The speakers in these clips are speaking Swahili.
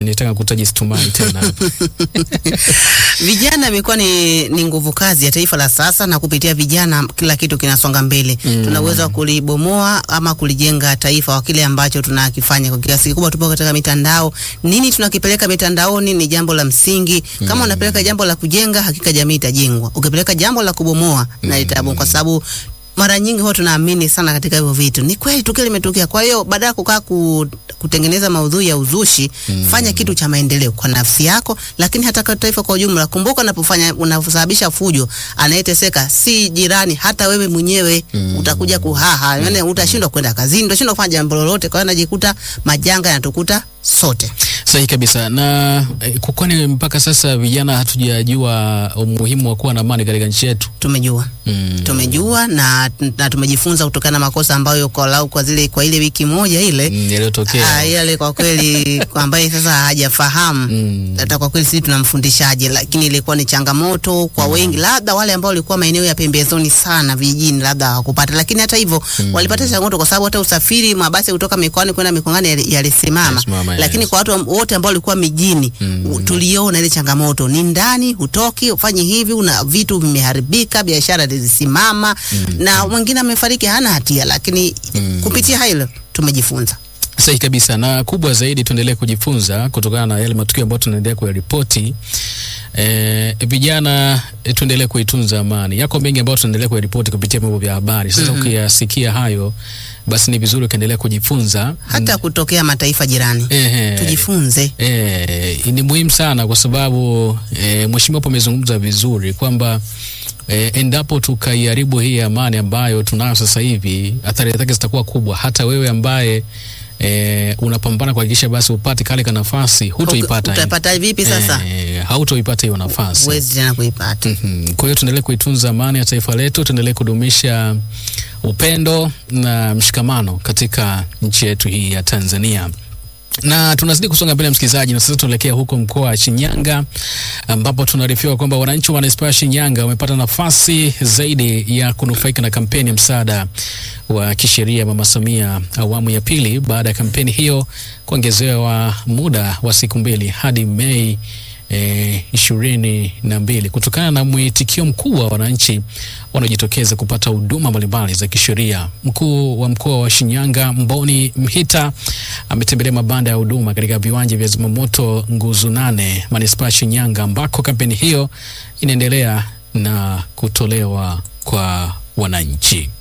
nitaka kutaji Stumai tena hapa. Vijana imekuwa ni, ni nguvu kazi ya taifa la sasa, na kupitia vijana kila kitu kinasonga mbele. Mm. Tuna uwezo wa kulibomoa ama kulijenga taifa kwa kile ambacho tunakifanya. Kwa kiasi kikubwa tupo katika mitandao. Nini tunakipeleka mitandaoni ni jambo la msingi. Kama unapeleka jambo la kujenga, hakika jamii itajengwa. Ukipeleka jambo la kubomoa na itabu, kwa sababu mara nyingi huwa tunaamini sana katika hivyo vitu. Ni kweli tukio limetokea. Kwa hiyo baada ya kukaa ku, kutengeneza maudhui ya uzushi, fanya kitu cha maendeleo kwa nafsi yako, lakini hata kwa taifa kwa ujumla. Kumbuka unapofanya unaposababisha fujo, anayeteseka si jirani, hata wewe mwenyewe utakuja kuhaha, yaani utashindwa kwenda kazini, utashindwa kufanya jambo lolote. Kwa hiyo najikuta majanga yanatukuta sote. Sahihi kabisa. Na eh, kwa kwani mpaka sasa vijana hatujajua umuhimu wa kuwa na amani katika nchi yetu. Tumejua Mm. tumejua na, na tumejifunza kutokana na makosa ambayo kwa lau kwa zile kwa ile wiki moja ile Mm, yaliyotokea. Ah, yale kwa kweli kwa ambaye sasa hajafahamu Mm. hata kwa kweli sisi tunamfundishaje, lakini ilikuwa ni changamoto kwa wengi, labda wale ambao walikuwa maeneo ya pembezoni sana vijijini, labda hawakupata, lakini hata hivyo walipata changamoto kwa sababu hata usafiri mabasi kutoka mikoani kwenda mikoani yali- yalisimama, Yalisimama, lakini yes. kwa watu am- wote ambao walikuwa mijini u- tuliona ile changamoto, ni ndani, hutoki, ufanye hivi, una vitu vimeharibika, biashara zilisimama na mwingine amefariki hana hatia, lakini kupitia hilo tumejifunza. Sahihi kabisa, na kubwa zaidi tuendelee kujifunza kutokana na yale matukio ambayo tunaendelea kuyaripoti. E, vijana e, tuendelee kuitunza amani. Yako mengi ambayo tunaendelea kuyaripoti kupitia vyombo vya habari. Sasa ukiyasikia hayo, basi ni vizuri ukaendelea kujifunza hata kutokea mataifa jirani Ehe. tujifunze. E, ni muhimu sana kwa sababu e, mheshimiwa hapo amezungumza vizuri kwamba e, endapo tukaiharibu hii amani ambayo tunayo sasa hivi, athari zake zitakuwa kubwa. Hata wewe ambaye e, unapambana kuhakikisha basi upate kale ka nafasi, hutoipata. Utaipata vipi sasa? E, hautoipata hiyo nafasi. Huwezi tena kuipata. Mhm. Kwa hiyo tuendelee kuitunza amani ya taifa letu, tuendelee kudumisha upendo na mshikamano katika nchi yetu hii ya Tanzania na tunazidi kusonga mbele msikilizaji, na sasa tunaelekea huko mkoa wa Shinyanga ambapo tunaarifiwa kwamba wananchi wa manispaa ya Shinyanga wamepata nafasi zaidi ya kunufaika na kampeni ya msaada wa kisheria Mama Samia awamu ya pili baada ya kampeni hiyo kuongezewa muda wa siku mbili hadi Mei ishirini na mbili kutokana na mwitikio mkubwa wa wananchi wanaojitokeza kupata huduma mbalimbali za kisheria. Mkuu wa mkoa wa Shinyanga Mboni Mhita ametembelea mabanda ya huduma katika viwanja vya zimamoto nguzo nane manispaa ya Shinyanga ambako kampeni hiyo inaendelea na kutolewa kwa wananchi.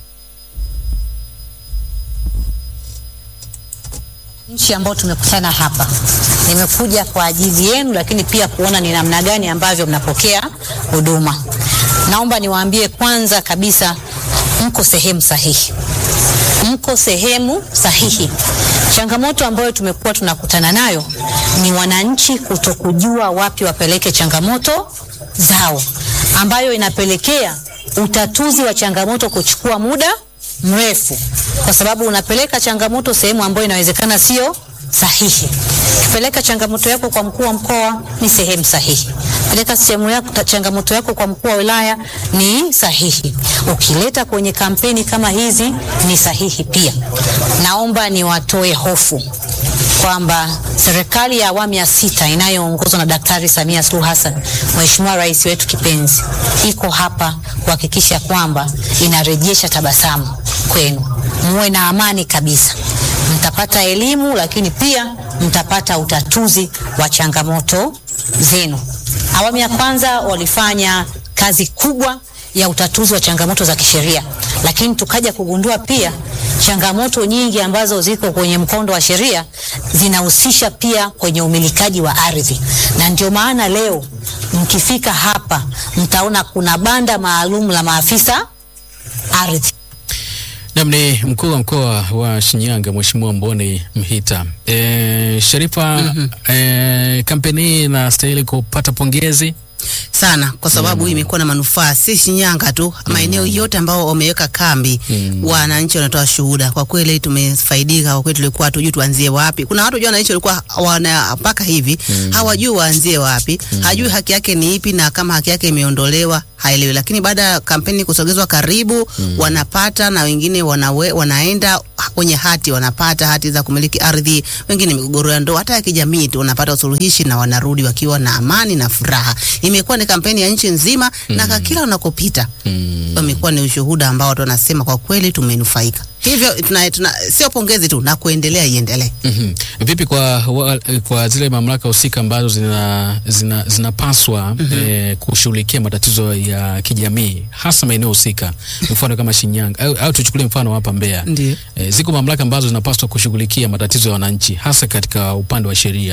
nchi ambao tumekutana hapa, nimekuja kwa ajili yenu, lakini pia kuona ni namna gani ambavyo mnapokea huduma. Naomba niwaambie kwanza kabisa, mko sehemu sahihi, mko sehemu sahihi. Changamoto ambayo tumekuwa tunakutana nayo ni wananchi kutokujua wapi wapeleke changamoto zao, ambayo inapelekea utatuzi wa changamoto kuchukua muda mrefu kwa sababu unapeleka changamoto sehemu ambayo inawezekana sio sahihi. Ukipeleka changamoto yako kwa mkuu wa mkoa ni sehemu sahihi. Peleka sehemu yako ta- changamoto yako kwa mkuu wa wilaya ni sahihi. Ukileta kwenye kampeni kama hizi ni sahihi pia. Naomba niwatoe hofu kwamba serikali ya awamu ya sita inayoongozwa na Daktari Samia Suluhu Hassan, Mheshimiwa Rais wetu kipenzi, iko hapa kuhakikisha kwamba inarejesha tabasamu kwenu, muwe na amani kabisa. Mtapata elimu, lakini pia mtapata utatuzi wa changamoto zenu. Awamu ya kwanza walifanya kazi kubwa ya utatuzi wa changamoto za kisheria, lakini tukaja kugundua pia changamoto nyingi ambazo ziko kwenye mkondo wa sheria zinahusisha pia kwenye umilikaji wa ardhi, na ndio maana leo mkifika hapa mtaona kuna banda maalum la maafisa ardhi. Nam ni mkuu wa mkoa wa Shinyanga Mheshimiwa Mboni Mhita. E, Sharifa, e, kampeni hii inastahili kupata pongezi. sana kwa sababu hii imekuwa na manufaa si Shinyanga tu, maeneo yote ambao wameweka kambi, wananchi wanatoa shuhuda. Kwa kweli tumefaidika, kwa kweli tulikuwa hatujui tuanzie wapi. Kuna watu jua wananchi walikuwa wana mpaka hivi hawajui waanzie wapi, hajui haki yake ni ipi, na kama haki yake imeondolewa haelewi, lakini baada ya kampeni kusogezwa karibu wanapata na wengine wanawe, wanaenda kwenye hati wanapata hati za kumiliki ardhi, wengine migogoro ya ndoa, hata ya kijamii tu wanapata usuluhishi na wanarudi wakiwa na amani na furaha. Imekuwa ni kampeni ya nchi nzima na kwa kila unakopita Mm. imekuwa ni ushuhuda ambao watu wanasema kwa kweli tumenufaika. Hivyo tuna, tuna, sio pongezi tu na kuendelea iendelee. Mhm. Vipi kwa, wa, kwa zile mamlaka husika ambazo zina, zina, zinapaswa eh, kushughulikia matatizo ya kijamii hasa maeneo husika, mfano kama Shinyanga au, au tuchukulie mfano hapa Mbeya. Ndio. Eh, ziko mamlaka ambazo zinapaswa kushughulikia matatizo ya wananchi hasa katika upande wa sheria.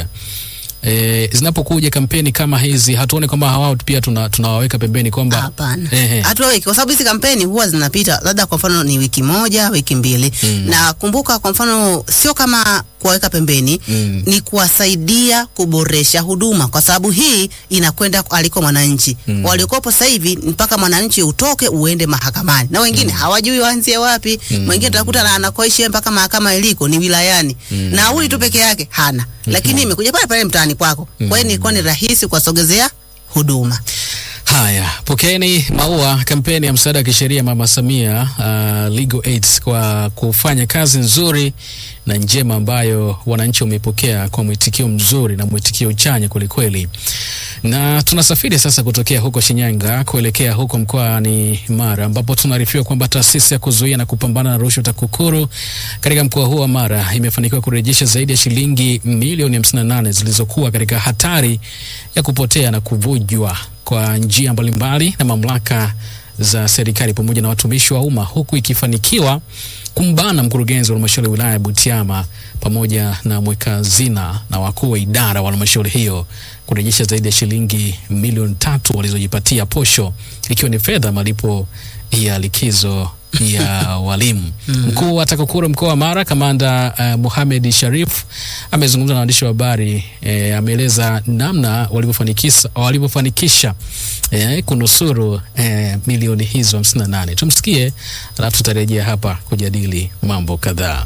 E, zinapokuja kampeni kama hizi hatuone kwamba hawao pia tuna, tunawaweka pembeni kwamba Hapana, Ehe. hatuweki kwa sababu hizi kampeni huwa zinapita labda kwa mfano ni wiki moja wiki mbili Mm. na kumbuka, kwa mfano sio kama kuwaweka pembeni Mm. ni kuwasaidia kuboresha huduma, kwa sababu hii inakwenda aliko mwananchi Mm. waliokopo sasa hivi mpaka mwananchi utoke uende mahakamani, na wengine hawajui waanzie wapi. Mwingine utakuta na anakoishi yeye mpaka mahakama iliko ni wilayani, nauli tu peke yake hana, lakini imekuja pale pale mtaani kwako. Kwa hiyo ilikuwa ni rahisi kuwasogezea huduma. Haya, pokeeni maua kampeni ya msaada wa kisheria Mama Samia uh, Legal Aid kwa kufanya kazi nzuri na njema ambayo wananchi wamepokea kwa mwitikio mzuri na mwitikio chanya kwelikweli. Na tunasafiri sasa kutokea huko Shinyanga kuelekea huko mkoani Mara ambapo tunaarifiwa kwamba taasisi ya kuzuia na kupambana na rushwa TAKUKURU katika mkoa huo wa Mara imefanikiwa kurejesha zaidi ya shilingi milioni 58 zilizokuwa katika hatari ya kupotea na kuvujwa kwa njia mbalimbali na mamlaka za serikali pamoja na watumishi wa umma huku ikifanikiwa kumbana mkurugenzi wa halmashauri ya wilaya ya Butiama pamoja na mweka hazina na wakuu wa idara wa halmashauri hiyo kurejesha zaidi ya shilingi milioni tatu walizojipatia posho ikiwa ni fedha malipo ya likizo ya walimu. Mkuu wa TAKUKURU mkoa wa Mara, kamanda uh, Mohamed Sharif amezungumza na waandishi wa habari eh, ameeleza namna walivyofanikisha walivyofanikisha eh, kunusuru eh, milioni hizo 58. Tumsikie, alafu tutarejea hapa kujadili mambo kadhaa.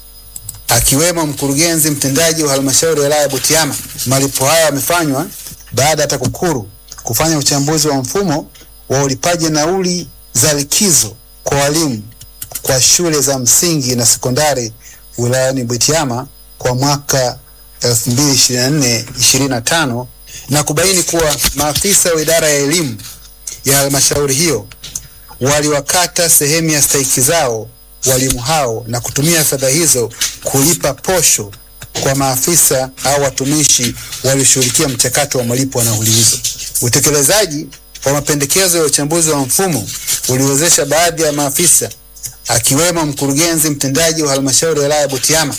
akiwemo mkurugenzi mtendaji wa halmashauri ya wilaya ya Butiama. Malipo haya yamefanywa baada ya TAKUKURU kufanya uchambuzi wa mfumo wa ulipaji nauli za likizo kwa walimu kwa shule za msingi na sekondari wilayani Butiama kwa mwaka 2024-2025 na kubaini kuwa maafisa wa idara ya elimu ya halmashauri hiyo waliwakata sehemu ya stahiki zao walimu hao na kutumia fedha hizo kulipa posho kwa maafisa au watumishi walioshughulikia mchakato wa malipo wa nauli hizo. Utekelezaji wa mapendekezo ya uchambuzi wa mfumo uliwezesha baadhi ya maafisa akiwemo mkurugenzi mtendaji wa halmashauri ya wilaya ya Butiama,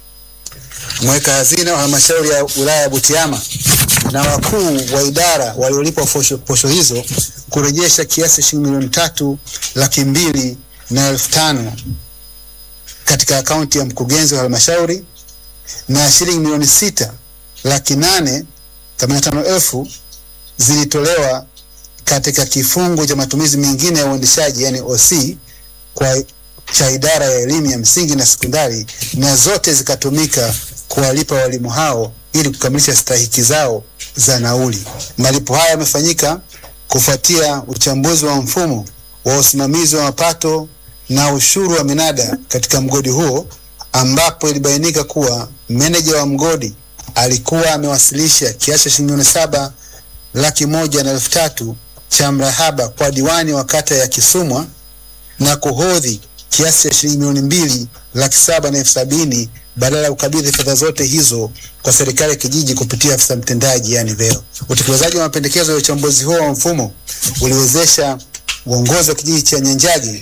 mweka hazina wa halmashauri ya wilaya ya Butiama na wakuu wa idara waliolipwa posho, posho hizo kurejesha kiasi shilingi milioni tatu laki mbili na elfu tano katika akaunti ya mkurugenzi wa halmashauri na shilingi milioni sita laki nane themanini na tano elfu zilitolewa katika kifungu cha matumizi mengine ya uendeshaji yani OC kwa cha idara ya elimu ya msingi na sekondari, na zote zikatumika kuwalipa walimu hao ili kukamilisha stahiki zao za nauli. Malipo haya yamefanyika kufuatia uchambuzi wa mfumo wa usimamizi wa mapato na ushuru wa minada katika mgodi huo, ambapo ilibainika kuwa meneja wa mgodi alikuwa amewasilisha kiasi cha shilingi milioni saba laki moja na elfu tatu cha mrahaba kwa diwani wa kata ya Kisumwa na kuhodhi kiasi cha shilingi milioni mbili laki saba na elfu sabini badala ya kukabidhi fedha zote hizo kwa serikali ya kijiji kupitia afisa mtendaji yani VEO. Utekelezaji wa mapendekezo ya uchambuzi huo wa mfumo uliwezesha uongozi wa kijiji cha Nyanjagi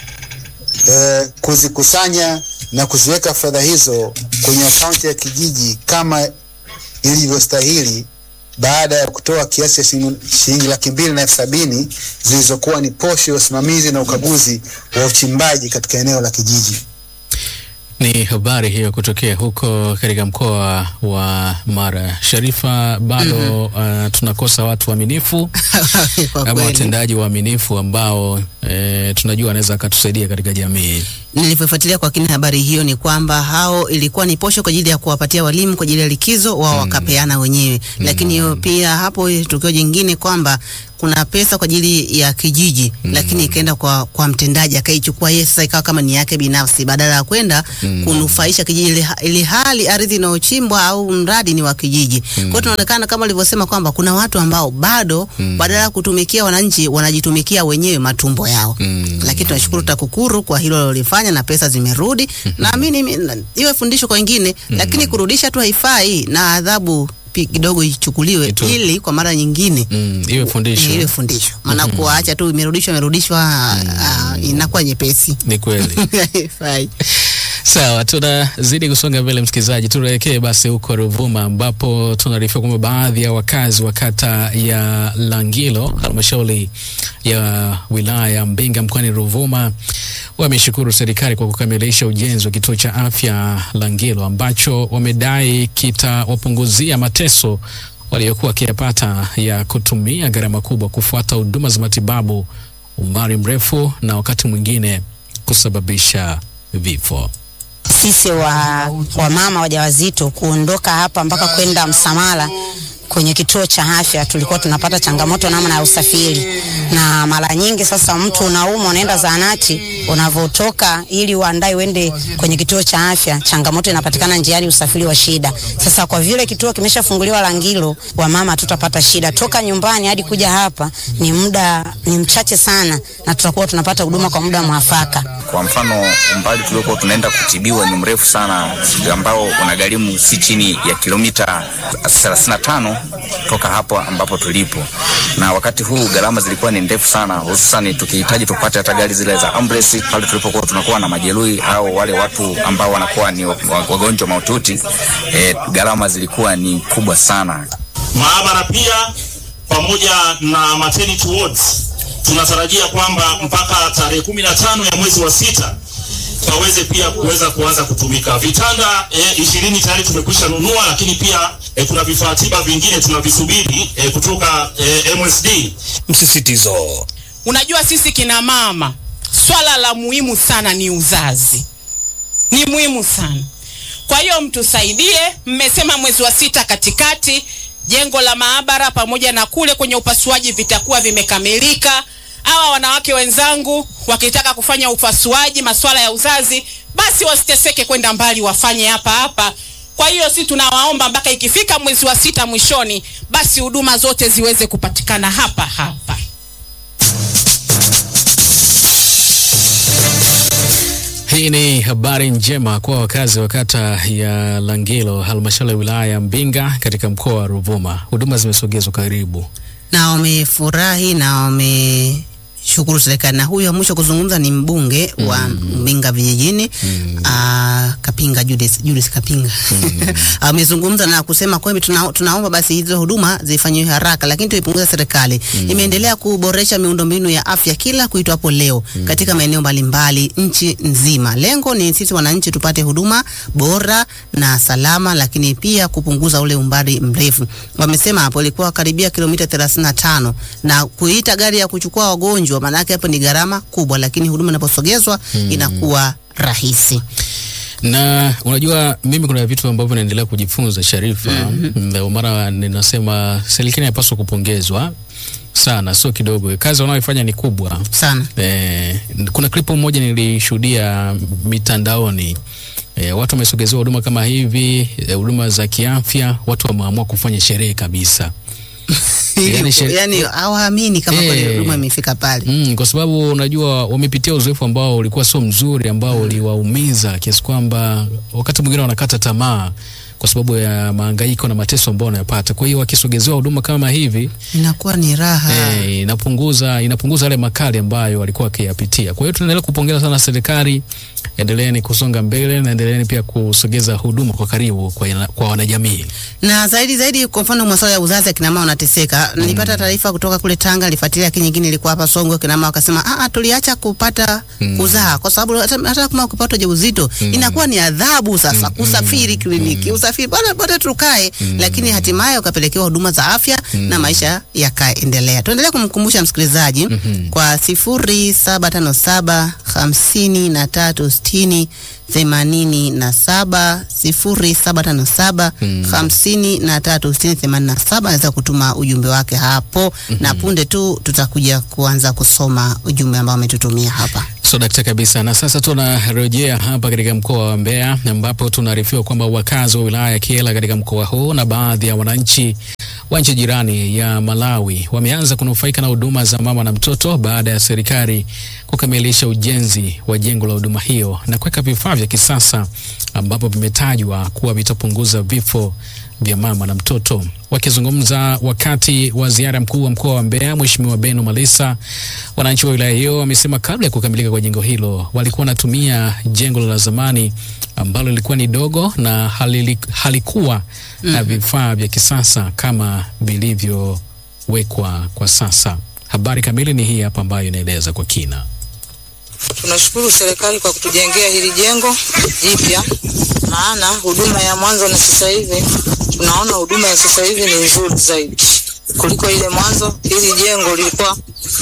eh, kuzikusanya na kuziweka fedha hizo kwenye akaunti ya kijiji kama ilivyostahili baada ya kutoa kiasi cha shilingi shilingi laki mbili na elfu sabini zilizokuwa ni posho ya usimamizi na ukaguzi wa uchimbaji katika eneo la kijiji. Ni habari hiyo kutokea huko katika mkoa wa Mara. Sharifa, bado uh, tunakosa watu waaminifu Kwa ama kweli. watendaji waaminifu ambao uh, e, tunajua anaweza akatusaidia katika jamii. Nilivyofuatilia kwa kina habari hiyo ni kwamba hao ilikuwa ni posho kwa ajili ya kuwapatia walimu kwa ajili ya likizo wao wakapeana wenyewe, lakini hiyo pia hapo tukio jingine kwamba kuna pesa kwa ajili ya kijiji lakini ikaenda kwa, kwa mtendaji akaichukua yeye, sasa ikawa kama ni yake binafsi badala ya kwenda kunufaisha kijiji, ili, ili hali ardhi inayochimbwa au mradi ni wa kijiji. Kwa hiyo tunaonekana kama alivyosema kwamba kuna watu ambao bado badala ya kutumikia wananchi wanajitumikia wenyewe matumbo yao Mm. lakini tunashukuru TAKUKURU kwa hilo lolifanya na pesa zimerudi. Naamini mi- na- iwe fundisho kwa wengine, lakini kurudisha tu haifai na adhabu pi- kidogo ichukuliwe Itu- ili kwa mara nyingine Mm, iwe fundisho. iwe fundisho, maana kuacha tu imerudishwa imerudishwa, ah, inakuwa nyepesi Ni kweli. haifai. Sawa, tunazidi kusonga mbele msikilizaji, tuelekee basi huko Ruvuma ambapo tunaarifiwa kwamba baadhi ya wakazi wa kata ya Langilo halmashauri ya wilaya ya Mbinga mkoani Ruvuma wameshukuru serikali kwa kukamilisha ujenzi wa kituo cha afya Langilo ambacho wamedai kitawapunguzia mateso waliokuwa wakiyapata ya kutumia gharama kubwa kufuata huduma za matibabu umbali mrefu na wakati mwingine kusababisha vifo. sisi wa, wa mama wajawazito kuondoka hapa mpaka kwenda Msamala kwenye kituo cha afya tulikuwa tunapata changamoto namna ya usafiri, na mara nyingi sasa mtu unaumwa unaenda zahanati, unavyotoka ili uandae uende kwenye kituo cha afya, changamoto inapatikana njiani, usafiri wa shida. Sasa kwa vile kituo kimeshafunguliwa Langilo, wamama hatutapata shida, toka nyumbani hadi kuja hapa ni muda ni mchache sana, na tutakuwa tunapata huduma kwa muda mwafaka. Kwa mfano umbali tuliokuwa tunaenda kutibiwa ni mrefu sana, ambao unagharimu si chini ya kilomita 35 toka hapo ambapo tulipo, na wakati huu gharama zilikuwa ni ndefu sana, hususani tukihitaji tupate hata gari zile za ambulance pale tulipokuwa tunakuwa na majeruhi au wale watu ambao wanakuwa ni wa- wagonjwa mahututi. E, gharama zilikuwa ni kubwa sana. maabara pia pamoja na maternity wards tunatarajia kwamba mpaka tarehe kumi na tano ya mwezi wa sita waweze pia kuweza kuanza kutumika. Vitanda eh, ishirini tayari tumekwisha nunua, lakini pia eh, kuna vifaa tiba vingine tunavisubiri eh, kutoka eh, MSD. Msisitizo. Unajua, sisi kina mama, swala la muhimu sana ni uzazi, ni muhimu sana. Kwa hiyo mtusaidie. Mmesema mwezi wa sita katikati, jengo la maabara pamoja na kule kwenye upasuaji vitakuwa vimekamilika. Hawa wanawake wenzangu wakitaka kufanya upasuaji, masuala ya uzazi, basi wasiteseke kwenda mbali, wafanye hapa hapa. Kwa hiyo si tunawaomba mpaka ikifika mwezi wa sita mwishoni, basi huduma zote ziweze kupatikana hapa hapa. Hii ni habari njema kwa wakazi wa kata ya Langilo, halmashauri ya wilaya ya Mbinga katika mkoa wa Ruvuma. Huduma zimesogezwa karibu. na wamefurahi na wameshukuru serikali. Na huyu wa mwisho kuzungumza ni mbunge wa Mbinga vijijini ah, Kapinga Julius, Julius Kapinga amezungumza na kusema kwamba tuna, tunaomba basi hizo huduma zifanyiwe haraka, lakini tuipunguze serikali. Imeendelea kuboresha miundombinu ya afya kila kuitwapo leo katika maeneo mbalimbali nchi nzima. Lengo ni sisi wananchi tupate huduma bora na salama, lakini pia kupunguza ule umbali mrefu. Wamesema hapo ilikuwa karibia kilomita 35 na kuita gari ya kuchukua wagonjwa, maana yake hapo ni gharama kubwa, lakini huduma inaposogezwa inakuwa rahisi. Na unajua mimi kuna vitu ambavyo naendelea kujifunza Sharifa. Ndio mara ninasema serikali inapaswa kupongezwa sana, sio kidogo. Kazi wanayoifanya ni kubwa sana. Eh, kuna klipu moja nilishuhudia mitandaoni eh, watu wamesogezewa huduma kama hivi eh, huduma za kiafya, watu wameamua kufanya sherehe kabisa. Yani shere- yani hawaamini kama Eh. kweli huduma imefika pale. Mm, kwa sababu unajua wamepitia uzoefu ambao ulikuwa sio mzuri ambao uliwaumiza kiasi kwamba wakati mwingine wanakata tamaa kwa sababu ya mahangaiko na mateso ambao wanayapata. Kwa hiyo wakisogezewa huduma kama hivi Inakuwa ni raha. eh, inapunguza inapunguza yale makali ambayo walikuwa wakiyapitia. Kwa hiyo tunaendelea kupongeza sana serikali endeleeni kusonga mbele na endeleeni pia kusogeza huduma kwa karibu kwa, kwa wanajamii. na zaidi zaidi, kwa mfano masuala ya uzazi, akina mama wanateseka. Nilipata taarifa kutoka kule Tanga, nilifuatilia, lakini nyingine ilikuwa hapa Songwe. Akina mama wakasema ah, ah, tuliacha kupata kuzaa kwa sababu hata, hata kama ukipata ujauzito inakuwa ni adhabu sasa kusafiri kliniki, usafiri bora bora tukae, lakini hatimaye ukapelekewa huduma za afya na maisha yakaendelea. Tuendelee kumkumbusha msikilizaji kwa sifuri saba tano saba hamsini na tatu sitini themanini na saba sifuri saba tano saba hamsini na tatu sitini themanini na saba anaweza kutuma ujumbe wake hapo na punde tu tutakuja kuanza kusoma ujumbe ambao ametutumia hapa. So dakta kabisa. Na sasa tunarejea hapa katika mkoa wa Mbeya ambapo tunaarifiwa kwamba wakazi wa wilaya ya Kyela katika mkoa huu na baadhi ya wananchi wa nchi jirani ya Malawi wameanza kunufaika na huduma za mama na mtoto baada ya serikali kukamilisha ujenzi wa jengo la huduma hiyo na kuweka vifaa vya kisasa ambapo vimetajwa kuwa vitapunguza vifo vya mama na mtoto. Wakizungumza wakati wa ziara mkuu wa mkoa wa Mbeya, Mheshimiwa Beno Malisa, wananchi wa wilaya hiyo wamesema kabla ya kukamilika kwa jengo hilo walikuwa wanatumia jengo la zamani ambalo lilikuwa ni dogo na halili, halikuwa na vifaa vya kisasa kama vilivyowekwa kwa sasa. Habari kamili ni hii hapa ambayo inaeleza kwa kina. Tunashukuru serikali kwa kutujengea hili jengo jipya, maana huduma ya mwanzo na sasa hivi tunaona huduma ya sasa hivi ni nzuri zaidi kuliko ile mwanzo. Hili jengo lilikuwa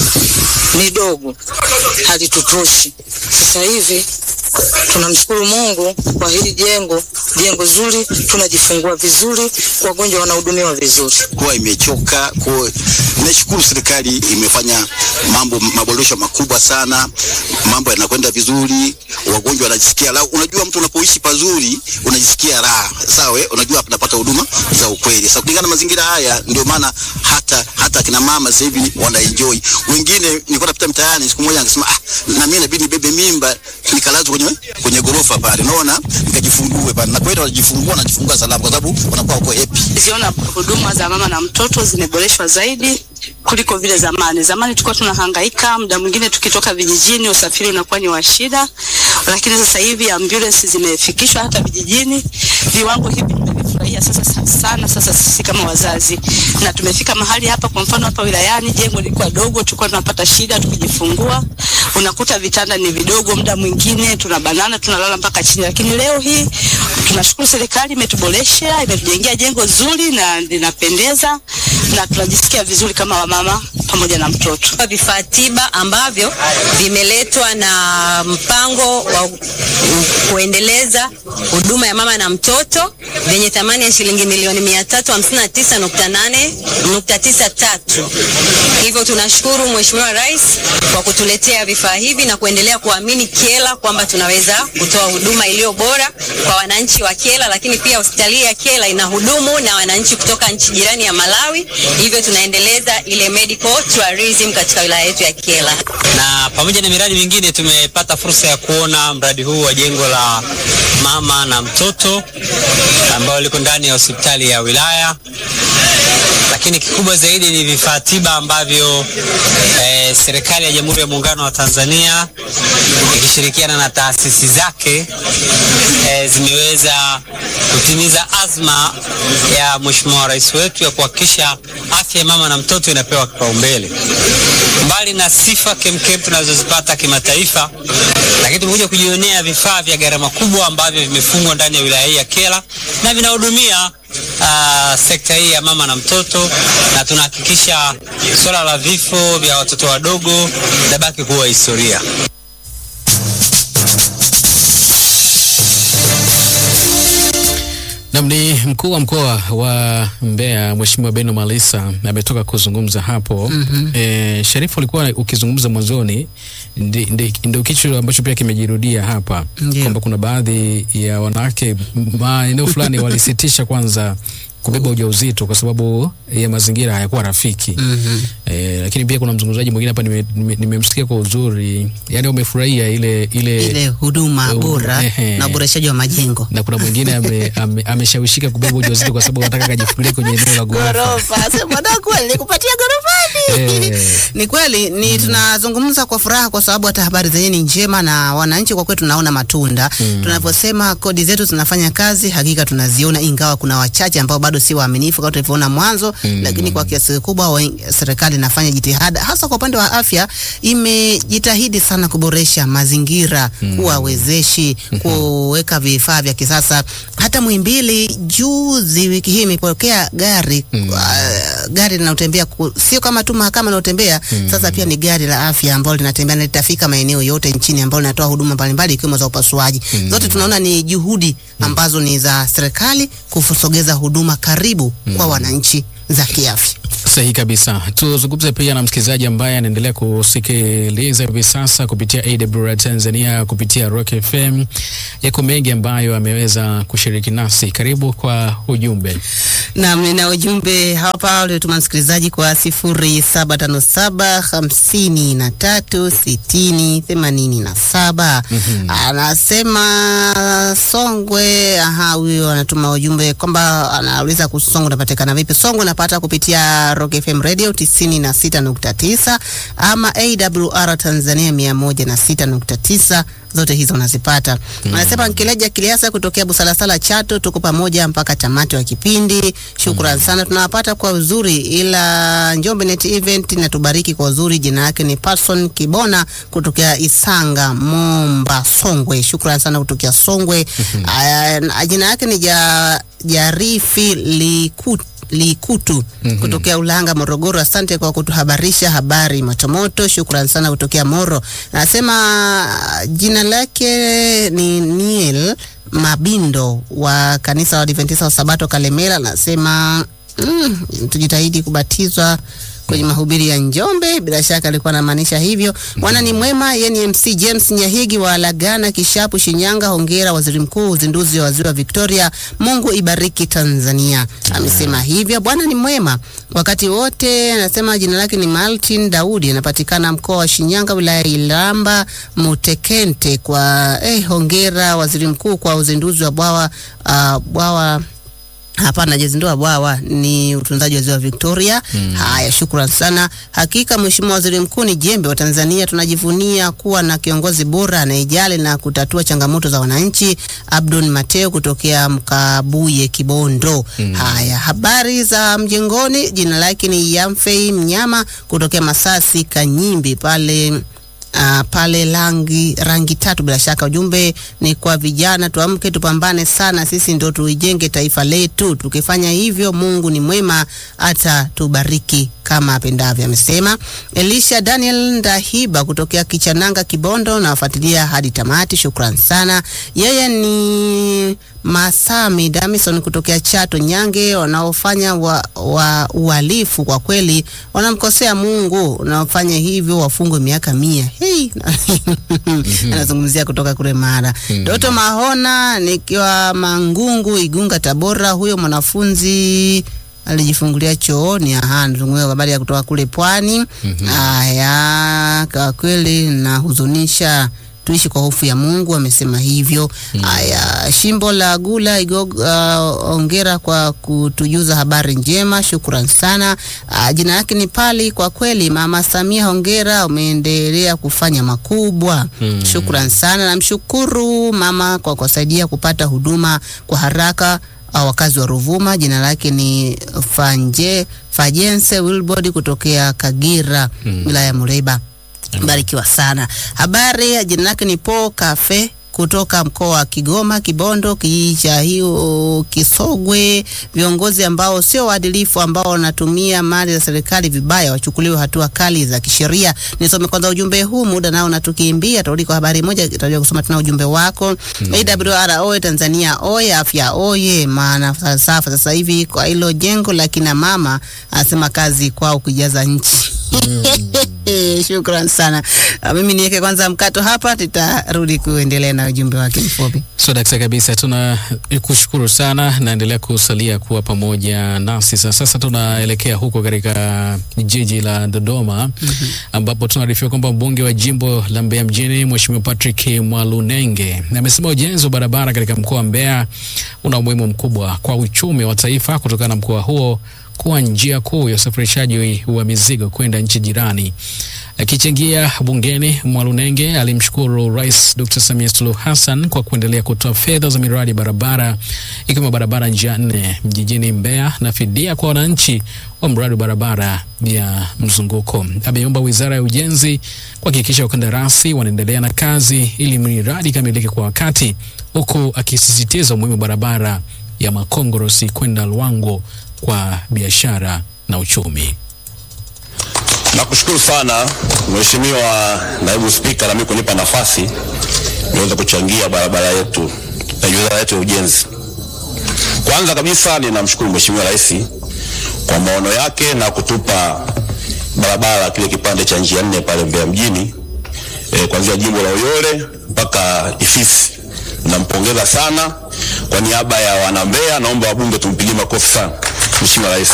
ni dogo, halitutoshi. Sasa hivi tunamshukuru Mungu kwa hili jengo, jengo zuri, tunajifungua vizuri, wagonjwa wanahudumiwa vizuri. kuwa imechoka. Kwa nashukuru serikali imefanya mambo maboresho makubwa sana, mambo yanakwenda vizuri, wagonjwa wanajisikia raha. Unajua, mtu unapoishi pazuri unajisikia raha, sawa? eh? Unajua tunapata huduma za ukweli. Sasa kulingana na mazingira haya, ndio maana hata hata kina mama sasa hivi wana enjoy. Wengine nilikuwa napita mtaani siku moja, nikasema ah, na mimi inabidi nibebe mimba nikalazwa kwenye kwenye gorofa pale, unaona, nikajifungue pale, na kweli wanajifungua, wanajifungua salama, kwa sababu wanakuwa wako happy. ziona huduma za mama na mtoto zimeboreshwa zaidi kuliko vile zamani. Zamani tulikuwa tunahangaika, muda mwingine tukitoka vijijini usafiri unakuwa ni wa shida, lakini sasa hivi ambulance zimefikishwa hata vijijini. Viwango hivi tumevifurahia sasa sa- sana, sasa sisi kama wazazi, na tumefika mahali hapa. Kwa mfano hapa wilayani jengo lilikuwa dogo, tulikuwa tunapata shida tukijifungua, unakuta vitanda ni vidogo, muda mwingine tunabanana, tunalala mpaka chini, lakini leo hii tunashukuru serikali imetuboresha, imetujengea jengo zuri na linapendeza na tunajisikia vizuri kama wamama pamoja na mtoto. vifaa tiba ambavyo vimeletwa na mpango wa kuendeleza huduma ya mama na mtoto vyenye thamani ya shilingi milioni mia tatu hamsini na tisa nukta nane nukta tisa tatu. Hivyo tunashukuru Mheshimiwa Rais kwa kutuletea vifaa hivi na kuendelea kuamini Kyela kwamba tunaweza kutoa huduma iliyo bora kwa wananchi wa Kyela, lakini pia hospitali ya Kyela ina hudumu na wananchi kutoka nchi jirani ya Malawi, hivyo tunaendeleza ile medical tourism katika wilaya yetu ya Kyela. na pamoja na miradi mingine tumepata fursa ya kuona mradi huu wa jengo la mama na mtoto ambao liko ndani ya hospitali ya wilaya, lakini kikubwa zaidi ni vifaa tiba ambavyo eh, serikali ya Jamhuri ya Muungano wa Tanzania ikishirikiana na taasisi zake eh, zimeweza kutimiza azma ya Mheshimiwa Rais wetu ya kuhakikisha afya ya mama na mtoto inapewa kipaumbele mbali na sifa kemkem tunazozipata kimataifa, lakini tumekuja kujionea vifaa vya gharama kubwa ambavyo vimefungwa ndani ya wilaya hii ya Kyela na vinahudumia uh, sekta hii ya mama na mtoto, na tunahakikisha swala la vifo vya watoto wadogo linabaki kuwa historia. Nam ni mkuu wa mkoa wa Mbeya Mheshimiwa Beno Malisa ametoka kuzungumza hapo. mm-hmm. E, Sharifu alikuwa ukizungumza mwanzoni, ndi- ndi- ndio kitu ambacho pia kimejirudia hapa Ndio. kwamba kuna baadhi ya wanawake maeneo fulani walisitisha kwanza kubeba ujauzito kwa sababu ya mazingira hayakuwa rafiki. Mhm. E, lakini pia kuna mzungumzaji mwingine hapa nimemsikia nime, nimemsikia kwa uzuri, yani umefurahia ile ile, ile huduma Eh, bora ehe. na uboreshaji wa majengo na kuna mwingine ame- ame- ameshawishika kubeba ujauzito kwa sababu anataka kajifungulie kwenye eneo la ghorofa. ghorofa. Sasa mwanangu, nilikupatia ghorofani. Ni kweli ni tunazungumza kwa furaha kwa sababu hata habari zenyewe ni njema na wananchi kwa kweli tunaona matunda. Tunavyosema kodi zetu zinafanya kazi, hakika tunaziona, ingawa kuna wachache ambao bado si waaminifu kama tulivyoona mwanzo, lakini kwa kiasi kikubwa wen- serikali inafanya jitihada, hasa kwa upande wa afya, imejitahidi sana kuboresha mazingira, kuwa wezeshi, kuweka vifaa vya kisasa. Hata Muhimbili juzi wiki hii imepokea gari uh, gari linalotembea ku- sio kama tu mahakama inayotembea sasa, pia ni gari la afya ambalo linatembea na litafika maeneo yote nchini ambalo linatoa huduma mbalimbali ikiwemo za upasuaji. Zote tunaona ni juhudi ambazo ni za serikali kusogeza huduma karibu kwa wananchi za kiafya. Sahihi kabisa. Tuzungumze pia na msikilizaji ambaye anaendelea kusikiliza hivi sasa kupitia AWR Tanzania, kupitia Rock FM. Yako mengi ambayo ameweza kushiriki nasi. Karibu kwa ujumbe. Naam, nina ujumbe hapa uliotuma msikilizaji kwa sifuri saba tano saba hamsini na tatu sitini themanini na saba. Anasema Songwe. Aha, huyo anatuma ujumbe kwamba anauliza kuhusu Songwe unapatikana vipi. Songwe napata kupitia Rock FM Radio tisini na sita nukta tisa ama AWR Tanzania mia moja na sita nukta tisa zote hizo unazipata. Anasema Nkileja Kiliasa kutokea Busalasala Chato, tuko pamoja mpaka tamati wa kipindi. Shukran sana, tunawapata kwa uzuri, ila Njombe Net Event natubariki kwa uzuri. Jina yake ni Patson Kibona kutokea Isanga, Momba, Songwe. Shukran sana kutokea Songwe. Aya, jina yake ni ja, Jarifi Likutu Likutu kutokea Ulanga, Morogoro. Asante kwa kutuhabarisha habari motomoto. Shukran sana kutokea Moro. Anasema jina lake ni Niel Mabindo wa kanisa la Adventista wa Sabato Kalemela. Anasema mm, tujitahidi kubatizwa kwenye mahubiri ya Njombe. Bila shaka alikuwa anamaanisha hivyo. Bwana ni mwema, yeye ni MC James Nyahigi wa Lagana Kishapu, Shinyanga. Hongera waziri mkuu, uzinduzi wa ziwa Victoria. Mungu ibariki Tanzania. Amesema hivyo. Bwana ni mwema wakati wote. Anasema jina lake ni Martin Daudi, anapatikana mkoa wa Shinyanga, wilaya ya Ilamba Mutekente. Kwa eh, hongera waziri mkuu kwa uzinduzi wa bwawa uh, bwawa Hapana, jazindua bwawa ni utunzaji wa ziwa Victoria. Haya, shukran sana. Hakika Mheshimiwa Waziri Mkuu ni jembe wa Tanzania. Tunajivunia kuwa na kiongozi bora anayejali na kutatua changamoto za wananchi. Abdon Mateo kutokea Mkabuye, Kibondo. Haya, habari za mjengoni. Jina lake ni Yamfei Mnyama kutokea Masasi Kanyimbi pale Uh, pale rangi rangi tatu. Bila shaka ujumbe ni kwa vijana, tuamke tupambane sana, sisi ndo tuijenge taifa letu. Tukifanya hivyo, Mungu ni mwema, hata tubariki kama apendavyo, amesema Elisha Daniel Ndahiba kutokea Kichananga, Kibondo, na wafuatilia hadi tamati. Shukran sana. Yeye ni Masami Damison kutokea Chato Nyange. Wanaofanya wa, wa uhalifu kwa kweli wanamkosea Mungu, unaofanya hivyo wafungwe miaka mia. Hey. Anazungumzia kutoka kule Mara. Doto Mahona nikiwa Mangungu, Igunga, Tabora. Huyo mwanafunzi alijifungulia chooni. Aha, nazungumzia habari ya kutoka kule Pwani. Haya, kwa kweli nahuzunisha tuishi kwa hofu ya Mungu, amesema hivyo. Haya, Shimbo la Gula Igog, uh, ongera kwa kutujuza habari njema, shukran sana. Uh, jina lake ni Pali. Kwa kweli Mama Samia, hongera, umeendelea kufanya makubwa, shukran sana. Namshukuru mama kwa kusaidia kupata huduma kwa haraka uh, wakazi wa Ruvuma. Jina lake ni Fanje Fajense Wilbord kutokea Kagira, wilaya ya Muleba. Barikiwa sana. Habari ya jina lake ni Po Cafe kutoka mkoa wa Kigoma, Kibondo, kijiji cha hiyo Kisogwe. Viongozi ambao sio waadilifu, ambao wanatumia mali za serikali vibaya, wachukuliwe hatua kali za kisheria. Nisome kwanza ujumbe huu, muda nao natukimbia. Tarudi kwa habari moja, tutakuja kusoma tena ujumbe wako. AWR oye, Tanzania oye, afya oye, maana falsafa sasa hivi kwa hilo jengo la kina mama, anasema kazi kwao kujaza nchi. Shukran sana. Uh, mimi niweke kwanza mkato hapa, tutarudi kuendelea na ujumbe wake mfupi. So dakika kabisa, tuna kushukuru sana, naendelea kusalia kuwa pamoja nasi. Sasa sasa tunaelekea huko katika jiji la Dodoma ambapo tunaarifiwa kwamba mbunge wa jimbo la Mbeya mjini Mheshimiwa Patrick Mwalunenge amesema ujenzi wa barabara katika mkoa wa Mbeya una umuhimu mkubwa kwa uchumi wa taifa kutokana na mkoa huo kuwa njia kuu ya usafirishaji wa mizigo kwenda nchi jirani. Akichangia bungeni, Mwalunenge alimshukuru Rais Dr. Samia Suluhu Hassan kwa kuendelea kutoa fedha za miradi ya barabara ikiwemo barabara njia nne mjijini Mbeya na fidia kwa wananchi wa mradi wa barabara ya mzunguko. Ameomba Wizara ya Ujenzi kuhakikisha wakandarasi wanaendelea na kazi ili miradi ikamilike kwa wakati, huku akisisitiza umuhimu wa barabara ya Makongorosi kwenda Luangwa kwa biashara na uchumi. Nakushukuru sana Mheshimiwa Naibu Spika, nami kunipa nafasi niweze kuchangia barabara yetu na wizara yetu ya ujenzi. Kwanza kabisa ninamshukuru Mheshimiwa Rais kwa maono yake na kutupa barabara kile kipande cha njia nne pale Mbeya mjini e, kuanzia jimbo la Uyole mpaka Ifisi. Nampongeza sana kwa niaba ya wana Mbeya, naomba wabunge tumpigie makofi sana Mheshimiwa Rais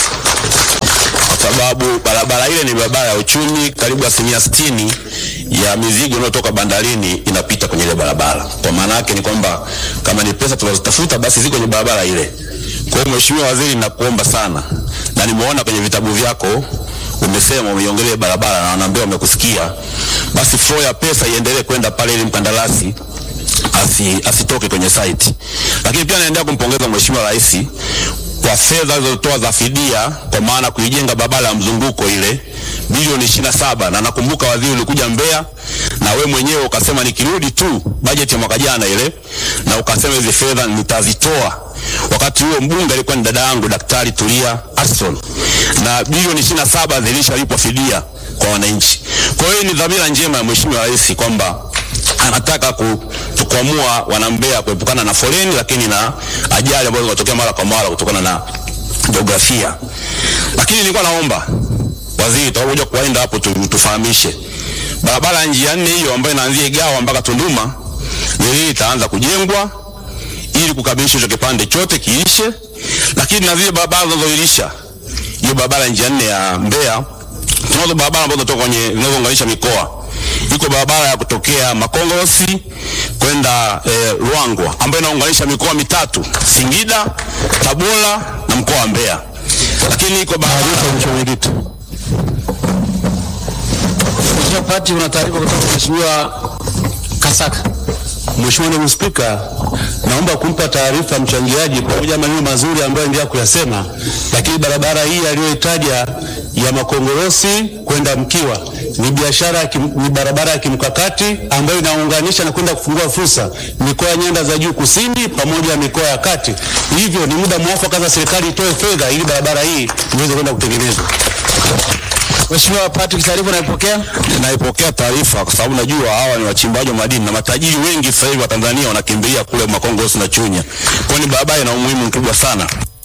kwa sababu barabara ile ni barabara ya uchumi. Karibu asilimia sitini ya mizigo inayotoka bandarini inapita kwenye ile barabara. Kwa maana yake ni kwamba kama ni pesa tunazitafuta basi ziko kwenye barabara ile. Kwa hiyo Mheshimiwa Waziri, nakuomba sana, na nimeona kwenye vitabu vyako umesema umeiongelea barabara na wanaambia wamekusikia, basi flow ya pesa iendelee kwenda pale ili mkandarasi asi, asitoke kwenye site. Lakini pia naendelea kumpongeza Mheshimiwa Rais kwa fedha alizotoa za fidia kwa maana kuijenga barabara ya mzunguko ile bilioni ishirini na saba na nakumbuka waziri ulikuja Mbeya na we mwenyewe ukasema nikirudi tu bajeti ya mwaka jana ile, na ukasema hizi fedha nitazitoa. Wakati huo mbunge alikuwa ni dada yangu Daktari Tulia Ackson, na bilioni ishirini na saba zilishalipwa fidia kwa wananchi. Kwa hiyo ni dhamira njema ya Mheshimiwa Rais kwamba anataka kutukwamua wanambea kuepukana na foleni, lakini na ajali ambazo zinatokea mara kwa mara kutokana na jiografia. Lakini nilikuwa naomba waziri, tutakuja kuwaenda hapo tu, tufahamishe barabara ya njia nne hiyo ambayo inaanzia Igawa mpaka Tunduma leo itaanza kujengwa ili kukamilisha hicho kipande chote kiishe, lakini na zile barabara zinazoilisha hiyo barabara ya njia nne ya Mbeya, tunazo barabara ambazo zinatoka kwenye zinazounganisha mikoa iko barabara ya kutokea Makongorosi kwenda eh, Ruangwa ambayo inaunganisha mikoa mitatu Singida, Tabora na mkoa wa Mbeya. Lakini iko barabara mwenyekiti. Mheshimiwa Pati, una taarifa kutoka Mheshimiwa Kasaka. Mheshimiwa Naibu Spika, naomba kumpa taarifa mchangiaji pamoja na maneno mazuri ambayo endelea kuyasema, lakini barabara hii aliyoitaja ya Makongorosi kwenda Mkiwa ni biashara ya kim, ni barabara ya kimkakati ambayo inaunganisha na kwenda kufungua fursa mikoa ya nyanda za juu kusini pamoja na mikoa ya kati. Hivyo ni muda mwafaka za serikali itoe fedha ili barabara hii iweze kwenda kutengenezwa. Mheshimiwa Patrick, taarifa naipokea. Naipokea taarifa kwa sababu najua hawa ni wachimbaji wa madini na matajiri wengi sasa hivi wa Tanzania wanakimbilia kule Makongorosi na Chunya, kwa ni barabara ina umuhimu mkubwa sana.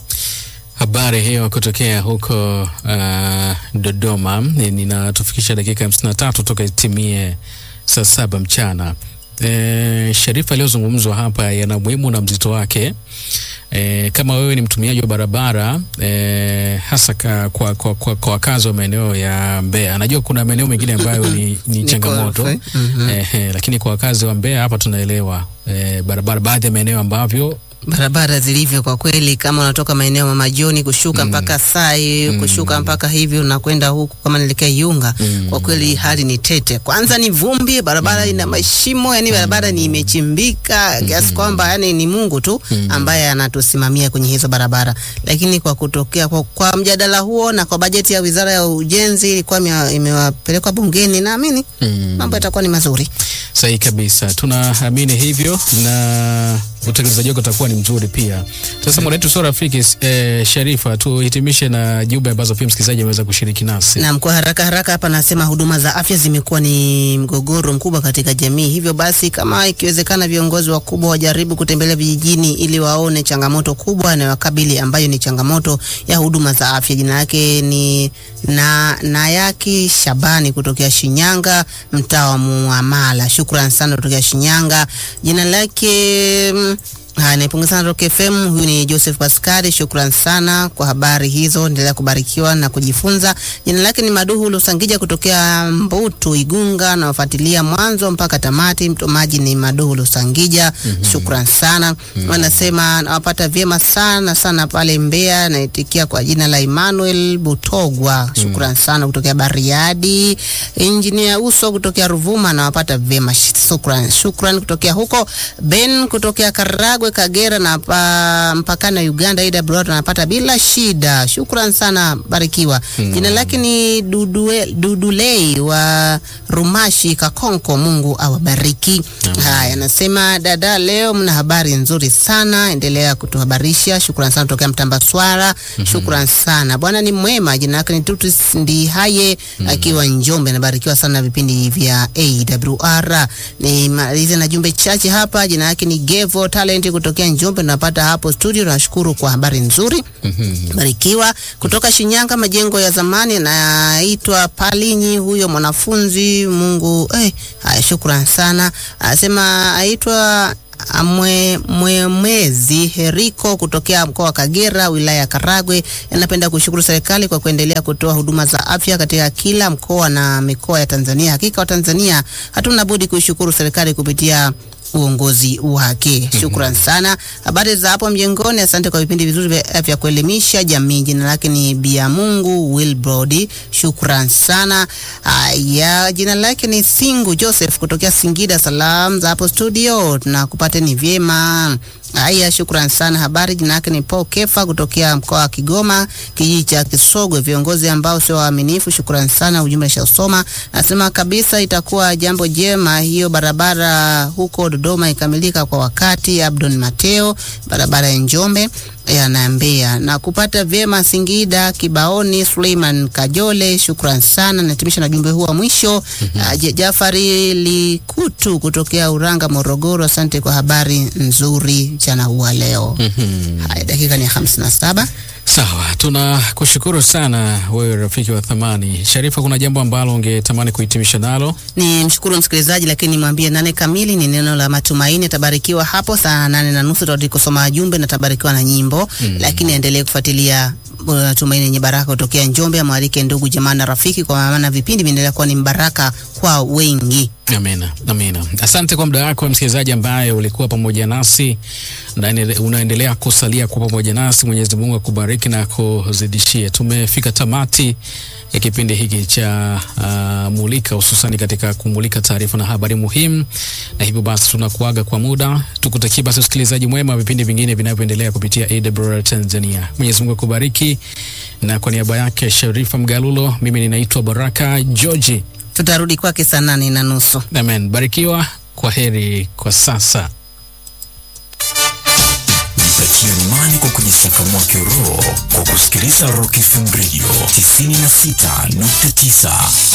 Habari hiyo kutokea huko uh, Dodoma ninatufikisha dakika hamsini na tatu toka itimie saa saba mchana. E, Sharifa aliyozungumzwa hapa yana umuhimu na mzito wake. E, kama wewe ni mtumiaji wa barabara e, hasa ka, kwa, kwa, kwa, kwa wakazi wa maeneo ya Mbeya, najua kuna maeneo mengine ambayo ni, ni changamoto korofi. Mhm. e, e, lakini kwa wakazi wa Mbeya hapa tunaelewa e, barabara, baadhi ya maeneo ambavyo barabara zilivyo kwa kweli, kama unatoka maeneo ya Mama Joni kushuka mpaka Sai kushuka mpaka hivi unakwenda huku kama naelekea Iunga, kwa kweli hali ni tete. Kwanza ni vumbi, barabara ina mashimo, yani barabara ni imechimbika kiasi kwamba yani ni Mungu tu ambaye anatusimamia kwenye hizo barabara. Lakini kwa kutokea kwa, kwa mjadala huo na kwa bajeti ya Wizara ya Ujenzi ilikuwa imea- imewapelekwa bungeni, naamini mambo yatakuwa ni mazuri. Sahihi kabisa, tunaamini hivyo na utekelezaji wake utakuwa ni mzuri pia. Sasa muda wetu sio rafiki. Eh, Sharifa, tuhitimishe na jumbe ambazo pia msikilizaji ameweza kushiriki nasi. Naam, kwa haraka haraka hapa nasema huduma za afya zimekuwa ni mgogoro mkubwa katika jamii. Hivyo basi, kama ikiwezekana, viongozi wakubwa wajaribu kutembelea vijijini ili waone changamoto kubwa inayowakabili ambayo ni changamoto ya huduma za afya. Jina yake ni na Nayaki Shabani kutokea Shinyanga, mtaa wa Muamala. Shukran sana kutokea Shinyanga. Jina lake mm, Haya, naipongeza sana Rock FM. Huyu ni Joseph Pascal, shukran sana kwa habari hizo, endelea kubarikiwa na kujifunza. Jina lake ni Maduhu Lusangija kutokea Mbutu Igunga, nawafuatilia mwanzo mpaka tamati. Mtomaji ni Maduhu Lusangija, shukran sana. Wanasema nawapata vyema sana sana pale Mbeya, naitikia kwa jina la Emmanuel Butogwa, shukran sana kutokea Bariadi. Engineer Uso kutokea Ruvuma, nawapata vyema, shukran shukran kutokea huko. Ben kutokea Karagwe Kagera na pa, mpakana Uganda AWR anapata bila shida. Shukran sana, barikiwa. Jina lake ni Dudue, Dudulei wa Rumashi Kakonko, Mungu awabariki. Haya, anasema dada, leo mna habari nzuri sana, endelea kutuhabarisha. Shukran sana kutokea Mtambaswara. Shukran sana, Bwana ni mwema. Jina lake ni Tutus Ndihaye akiwa Njombe, anabarikiwa sana na vipindi vya AWR. Nimalize na jumbe chache hapa. Jina lake ni Gevo Talent kutokea Njombe, tunapata hapo studio. Nashukuru kwa habari nzuri, barikiwa. Kutoka Shinyanga, majengo ya zamani, naitwa Palinyi, huyo mwanafunzi. Mungu eh, haya, shukran sana. Anasema aitwa Mwe, Mwemezi Heriko kutokea mkoa wa Kagera wilaya ya Karagwe anapenda kushukuru serikali kwa kuendelea kutoa huduma za afya katika kila mkoa na mikoa ya Tanzania. Hakika wa Tanzania hatuna budi kuishukuru serikali kupitia uongozi wake. Shukran sana. Habari za hapo mjengoni, asante kwa vipindi vizuri vya vya kuelimisha jamii. Jina lake ni Bia Mungu Wilbrod, shukran sana. Haya, jina lake ni Singu Joseph kutokea Singida. Salam za hapo studio, tunakupateni vyema. Haya, shukran sana. Habari, jina lake ni Paul Kefa kutokea mkoa wa Kigoma, kijiji cha Kisogwe. Viongozi ambao sio waaminifu, shukran sana. Ujumbe shausoma, nasema kabisa itakuwa jambo jema hiyo barabara huko Dodoma ikamilika kwa wakati. Abdon Mateo, barabara ya Njombe yanaambia na kupata vyema Singida Kibaoni. Suleiman Kajole, shukran sana. Natimisha na jumbe huu wa mwisho. Uh, Jafari Likutu kutokea Uranga, Morogoro, asante kwa habari nzuri mchana huu wa leo. Haya, dakika ni hamsini na saba. Sawa, tunakushukuru sana wewe rafiki wa thamani. Sharifa, kuna jambo ambalo ungetamani kuhitimisha nalo? Ni mshukuru msikilizaji, lakini nimwambie nane kamili ni neno la matumaini. Tabarikiwa hapo saa nane na nusu tutarudi kusoma jumbe na tabarikiwa na nyimbo Mm. lakini endelee kufuatilia uh, tumaini yenye baraka kutokea Njombe. Amwalike ndugu jamaa na rafiki, kwa maana vipindi vinaendelea kuwa ni mbaraka kwa wengi. Amina, amina. Asante kwa muda wako msikilizaji ambaye ulikuwa pamoja nasi na ene- unaendelea kusalia kwa pamoja nasi. Mwenyezi Mungu akubariki na kuzidishie. Tumefika tamati ya kipindi hiki cha uh, Mulika, hususani katika kumulika taarifa na habari muhimu, na hivyo basi tunakuaga kwa muda, tukutakia basi usikilizaji mwema wa vipindi vingine vinavyoendelea kupitia AWR Tanzania. Mwenyezi Mungu akubariki, na kwa niaba yake Sharifa Mgalulo, mimi ninaitwa Baraka George. Tutarudi kwake saa nane na nusu. Amen. Barikiwa. Kwa heri kwa sasa. Mpatie imani kwa kujisakamoa kiroho kwa kusikiliza Rock FM Radio 96.9.